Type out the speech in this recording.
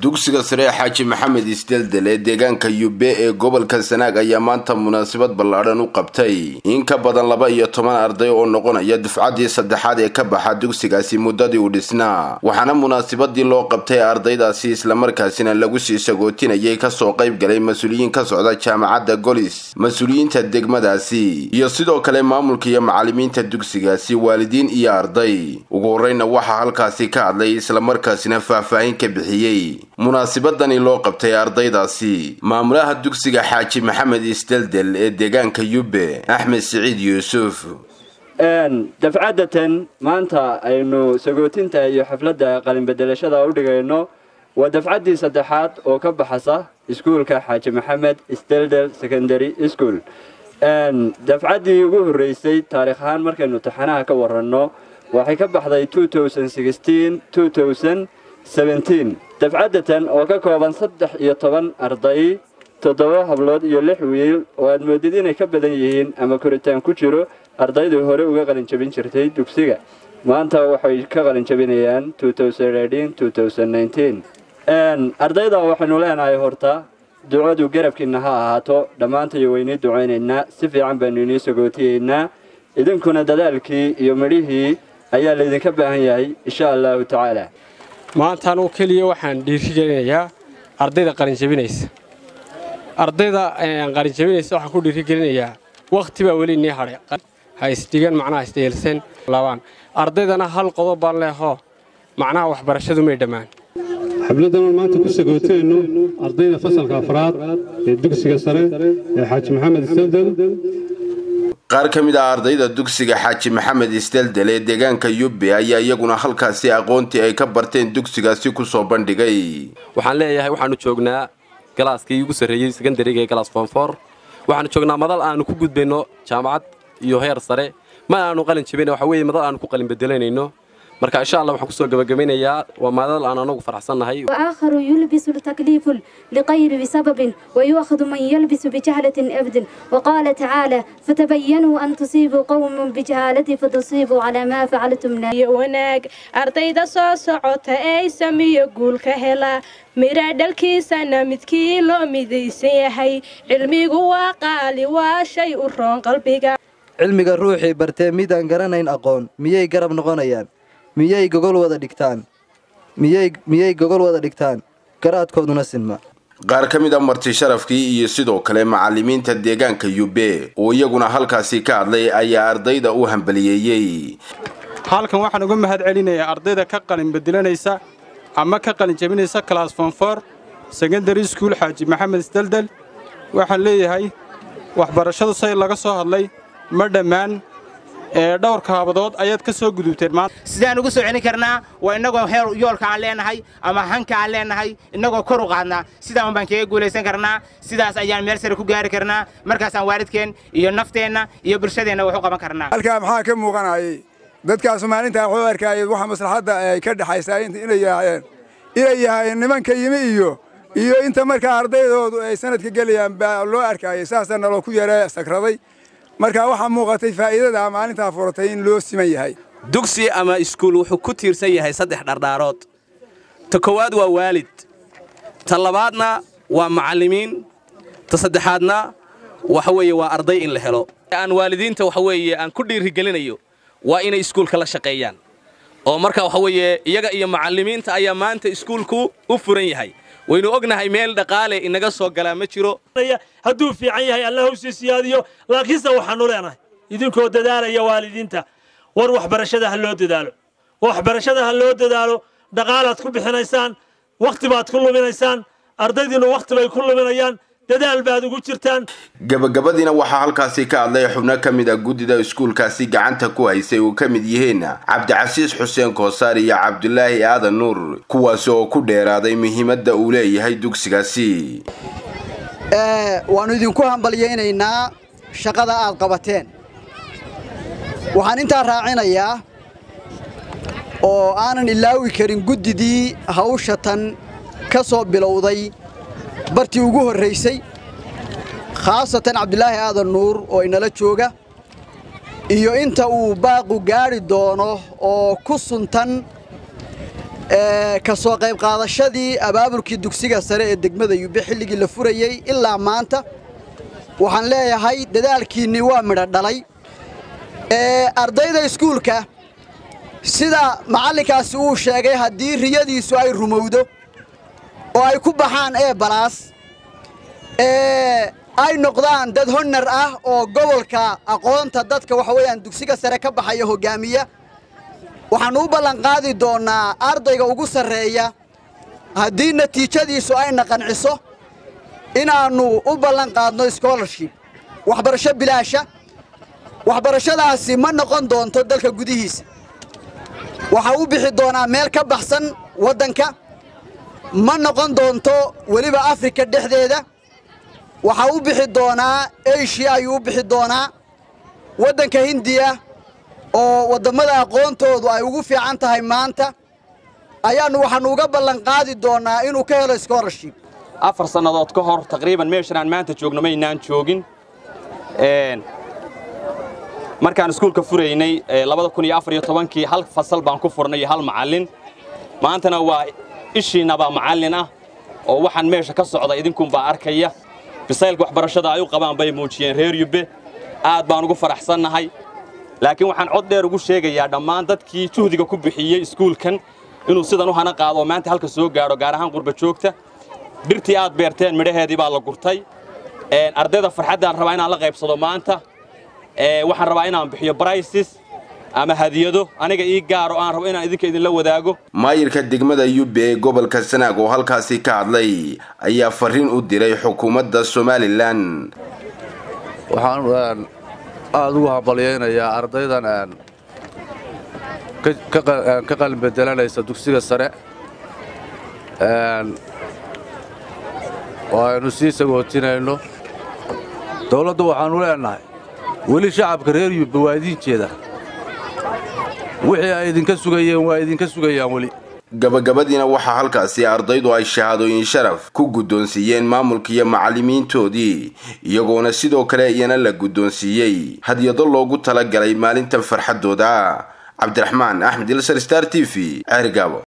dugsiga sare ee xaaji maxamed isdeldel ee deegaanka yube ee gobolka sanaag ayaa maanta munaasabad ballaadhan u qabtay in ka badan laba iyo toban arday oo noqonaya dufcaddii saddexaad ee ka baxa dugsigaasi muddadii uu dhisnaa waxaana munaasabadii loo qabtay ardaydaasi islamarkaasina lagu sii sagootinayay kasoo qayb galay mas-uuliyiin ka socda jaamacadda golis mas-uuliyiinta degmadaasi iyo sidoo kale maamulka iyo macalimiinta dugsigaasi waalidiin iyo arday ugu horreyna waxaa halkaasi ka hadlay islamarkaasina faahfaahin ka bixiyey munaasibadani loo qabtay ardaydaasi maamulaha dugsiga xaaji maxamed isdeldel ee deegaanka yube axmed siciid yuusuf dafcaddatan maanta aynu sagootinta iyo xafladda qalinbedelashada u dhigayno waa dafcaddii saddexaad oo ka baxasa iskuulka xaaji maxamed isdeldel secondary school dafcaddii ugu horreysay taarikh ahaan markaynu taxanaha ka waranno waxay ka baxday dafcaddatan oo ka kooban saddex iyo toban arday toddoba hablood iyo lix wiil oo aad moodid inay ka badan yihiin ama koritaan ku jiro ardaydii hore uga qalinjabin jirtay dugsiga maanta waxay ka qalinjabinayaan ardayda waxaynu leenahay horta ducadu garabkiina ha ahaato dhammaantayo waynii ducaynaynaa si fiican baynu inii sagootiyeynaa idinkuna dadaalkii iyo midhihii ayaa laydinka baahan yahay insha allahu tacaala maanta anugu keliya waxaan dhiirigelinayaa ardayda qalinjabinaysa ardayda qalinjabinaysa waxaan ku dhiirigelinayaa wakhti baa weli inii hadhay ha isdhigan macnaha isdheelsan labaan ardaydana hal qodob baan leehoo macnaha waxbarashadu may dhammaan xabladdanan maanta ku sagooteenno ardayda fasalka afraad ee dugsiga sare ee xaaji maxamed isdeldel qaar ka mid ah ardayda dugsiga xaaji maxamed isdeldel ee deegaanka yube ayaa iyaguna halkaasi aqoontii ay ka barteen dugsigaasi kusoo bandhigay waxaan leeyahay waxaanu joognaa galaaskii ugu sarreeyey sekondariga ee galaas foonfoor waxaanu joognaa madal aanu ku gudbayno jaamacad iyo heer sare ma aanu qalin jabina waxa weeye madal aanu ku qalin bedelanayno marka insha allah waxaan kusoo gabagabaynayaa waa madal aan anagu faraxsannahay وآخر يلبس التكليف لغير بسبب ويؤخذ من يلبس بجهلة أبد وقال تعالى فتبينوا أن تصيبوا قوم بجهالة فتصيبوا على ما فعلتم wanaag ardayda soo socota ee sameeyo guulka hela mira dhalkiisana midkii loo midaysan yahay cilmigu waa qaali waa shay u roon qalbiga cilmiga ruuxii bartee midaan garanayn aqoon miyay garab noqonayaan miyay gogol wada dhigtaan miyay gogol wada dhigtaan garaadkooduna sinma qaar ka mid a marti sharafkii iyo sidoo kale macalimiinta deegaanka yube oo iyaguna halkaasi ka hadlay ayaa ardayda u hambaliyeeyey halkan waxaan uga mahad celinayaa ardayda ka qalin bedelanaysa ama ka qalin jabinaysa class fonfor secondary school xaaji maxamed isdeldel waxaan leeyahay waxbarashadu say laga soo hadlay ma dhammaan ee dhowrka habadood ayaad ka soo gudubteen maanta sidaan ugu soo celin karnaa waa innagoo heer yoolka aan leenahay ama hanka aan leenahay innagoo kor u qaadnaa sidaan baan kaga guulaysan karnaa sidaas ayaan meel sare ku gaari karnaa markaasaan waalidkeen iyo nafteenna iyo bulshadeenna wax u qaban karnaa halkaa maxaa ka muuqanayay dadkaasu maalintaa wuxuu arkayay waxa maslaxadda ay ka dhexaysaa inay yahaayeen inay yahaayeen nimanka yimi iyo iyo inta markaa ardaydoodu ay sanadka gelayaan baa loo arkayay saasaa naloo ku yara sakraday marka waxaa muuqatay faa'iidada maalintaa furatay in loo siman yahay dugsi ama iskuul wuxuu ku tiirsan yahay saddex dhardhaarood ta koowaad waa waalid ta labaadna waa macallimiin ta saddexaadna waxa weeye waa arday in la helo aan waalidiinta waxa weeye aan ku dhiirigelinayo waa inay iskuulka la shaqeeyaan oo marka waxa weeye iyaga iyo macallimiinta ayaa maanta iskuulku u furan yahay waynu ognahay meel dhaqaale inaga soo galaa ma jiro hadduu fiican yahay alla hawsii siyaadiyo laakiinse waxaanu leenahay idinkoo dadaalaya waalidiinta war waxbarashada ha loo dadaalo waxbarashada ha loo dadaalo dhaqaalaad ku bixinaysaan wakhti baad ku luminaysaan ardaydiinu wakhti bay ku luminayaan dadaal baad ugu jirtaan gabagabadiina waxaa halkaasi ka hadlay xubno ka mid a guddida iskuulkaasi gacanta ku haysay oo ka mid yihiin cabdicasiis xuseen koosaar iyo cabdulaahi aadan nuur kuwaasi oo ku dheeraaday muhiimadda uu leeyahay dugsigaasi waannu idinku hambalyaynaynaa shaqada aad qabateen waxaan intaa raacinayaa oo aanan ilaawi karin guddidii hawsha tan ka soo bilowday bartii ugu horraysay khaasatan cabdulaahi aadan nuur oo inala jooga iyo inta uu baaqu gaadhi doono oo ku suntan ka soo qayb qaadashadii abaabulkii dugsiga sare ee degmada yube xilligii la furayey ilaa maanta waxaan leeyahay dadaalkiinnii waa midho dhalay ardayda iskuulka sida macallinkaasi uu sheegay haddii riyadiisu ay rumowdo oo ay ku baxaan ee balaas ay noqdaan dad honnar ah oo gobolka aqoonta dadka waxa weeyaan dugsiga sare ka baxaya hoggaamiya waxaannu u ballanqaadi doonnaa ardayga ugu sarreeya haddii natiijadiisu ayna qanciso inaannu u ballanqaadno scholarship waxbarasho bilaasha waxbarashadaasi ma noqon doonto dalka gudihiisa waxaa u bixi doonaa meel ka baxsan waddanka ma noqon doonto weliba afrika dhexdeeda waxaa u bixi doonaa eshiya ayuu u bixi doonaa waddanka hindiya oo waddammada aqoontoodu ay ugu fiican tahay maanta ayaannu waxaannu uga ballanqaadi doonnaa inuu ka helo scholarship afar sannadood ka hor taqriiban meeshan aan maanta joogno maynaan joogin markaan iskuulka furaynay kii hal fasal baan ku furnay iyo hal macallin maantana waa ishiinnabaa macallin ah oo waxaan meesha ka socda idinkunbaa arkaya bisaylka waxbarashada ay u qabaan bay muujiyeen reer yubbe aad baan ugu faraxsannahay laakiin waxaan cod dheer ugu sheegayaa dhammaan dadkii juhdiga ku bixiyey iskuulkan inuu sidan u hana qaado oo maanta halka soo gaadho gaar ahaan qurba joogta dhirtii aad beerteen midhaheedii baa la gurtay ardayda farxaddaan rabaa inaan la qaybsado maanta waxaan rabaa inaan bixiyo brices ama hadiyado aniga ii gaaro aan rabo inaan idinka idinla wadaago maayirka degmada yube ee gobolka sanaag oo halkaasi ka hadlay ayaa fariin u diray xukuumadda somalilan waxaan aada ugu hambalyaynayaa ardaydan ka qalin bedelanaysa dugsiga sare oo aynu sii sagootinayno dawladdu waxaannu leennahay weli shacabka reer yubbe waa idiin jeeda wixii ay idinka sugayeen waa idinka sugayaan weli gabagabadiina waxaa halkaasi ardaydu ay shahaadooyin sharaf ku guddoonsiiyeen maamulka iyo macallimiintoodii iyagoona sidoo kale iyana la guddoonsiiyey hadyado loogu talagalay maalintan farxaddooda cabdiraxmaan axmed ilsar star t v ceerigaabo